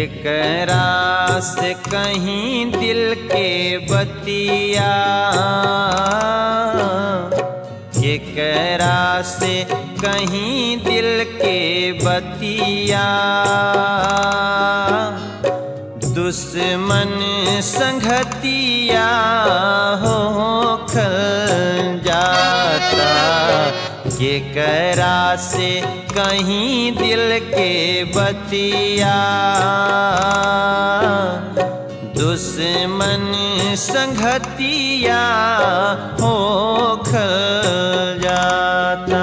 केकरा से कहीं दिल के बतिया केकरा से कहीं दिल के बतिया दुश्मन संगतिया हो खल जाता केकरा से कहीं दिल के बतिया दुश्मन संगतिया हो खल जाता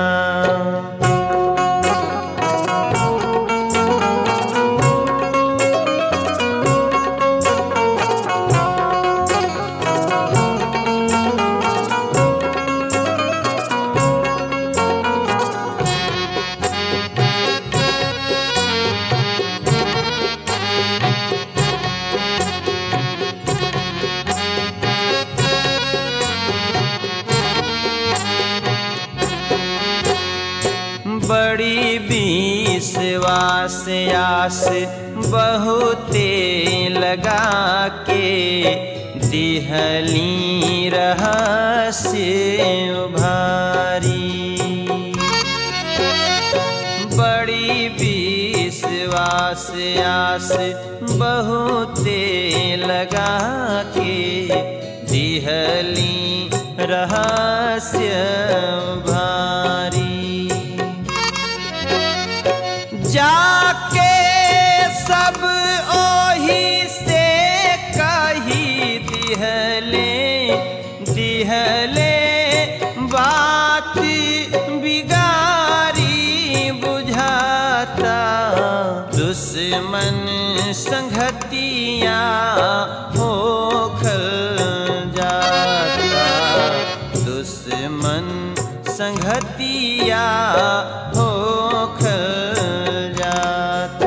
बड़ी विश्वास आस बहुते लगा के दिहली रहस्य उभारी बड़ी विश्वास आस बहुते लगा के दिहली रहस्य भारी जाके सब ओही से कही दिहले दिहले बात बिगारी बुझाता दुश्मन संगतिया हो खल जाता दुश्मन संगतिया हो खल जाता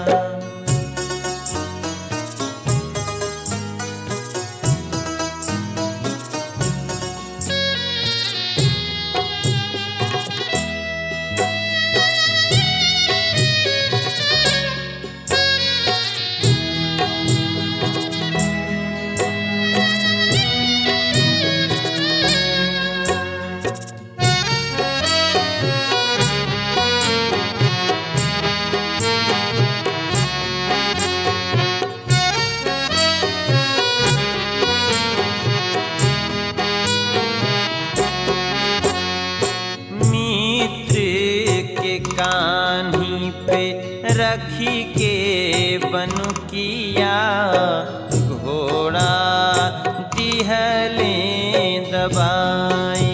मित्र के कान्ही पे रखी के बनुकिया घोड़ा दिहले दबाई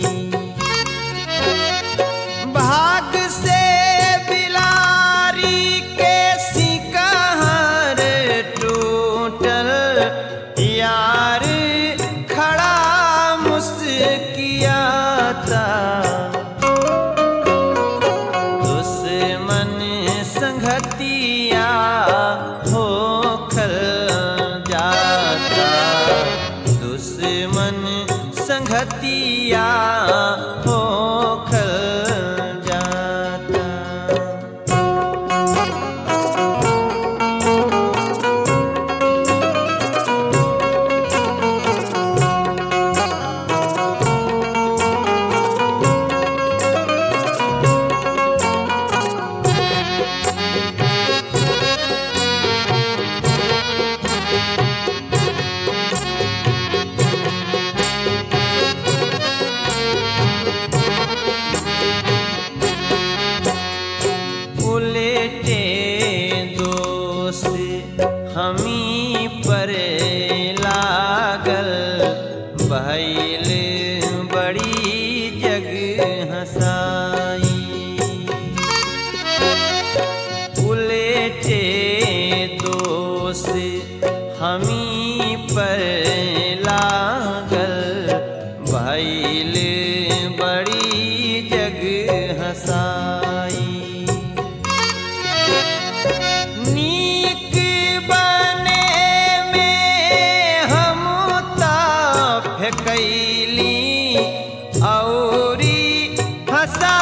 भाग से बिलारी के सिकहर टूटल यार खड़ा मुस्कियाता दुश्मन संगतिया हो खल जाता दुश्मन संगतिया हो खल जाता उलटे दोष हमी पर लागल भैल बड़ी जग हसाई उलटे दोष हमी पर लागल भैल बड़ी जग हसाई नीक बने में हम फेकैली औरी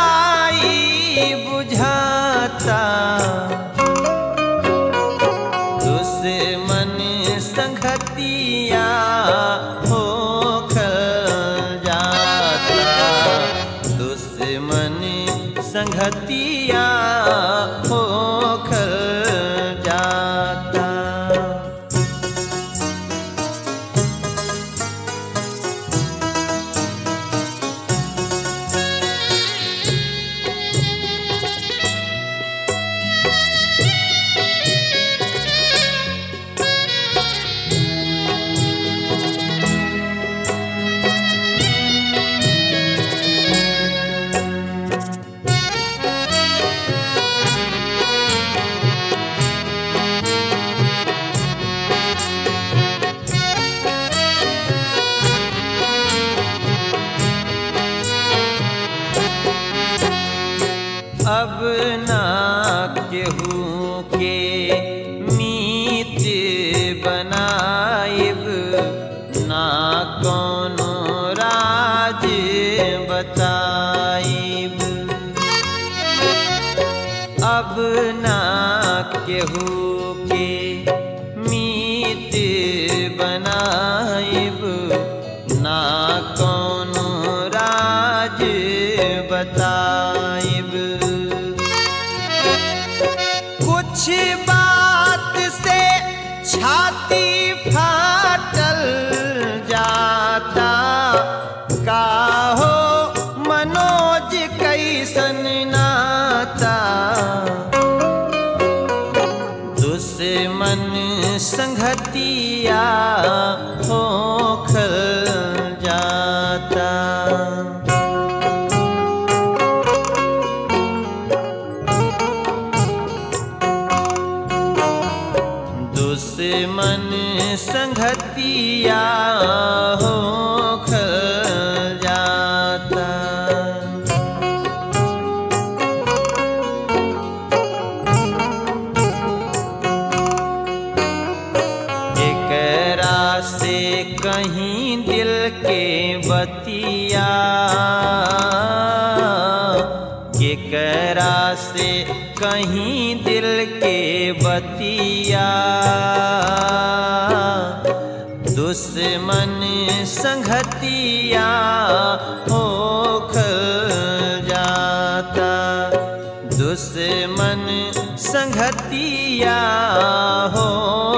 हसाई बुझाता संगतिया हो खल जाता अब ना केहू के मीत बनाइब ना कोनो राज बताइब अब ना केहू के मीत बनाइब ना कोनो राज बताइब कुछ बात से छाती फाटल जाता का हो मनोज कैसन नाता दुश्मन संगतिया हो खल जाता दुश्मन संगतिया हो खल जाता एकरा से कहीं दिल के बतिया केकरा से कहीं दिल के बतिया दुश्मन संगतिया हो खल जाता दुश्मन संगतिया हो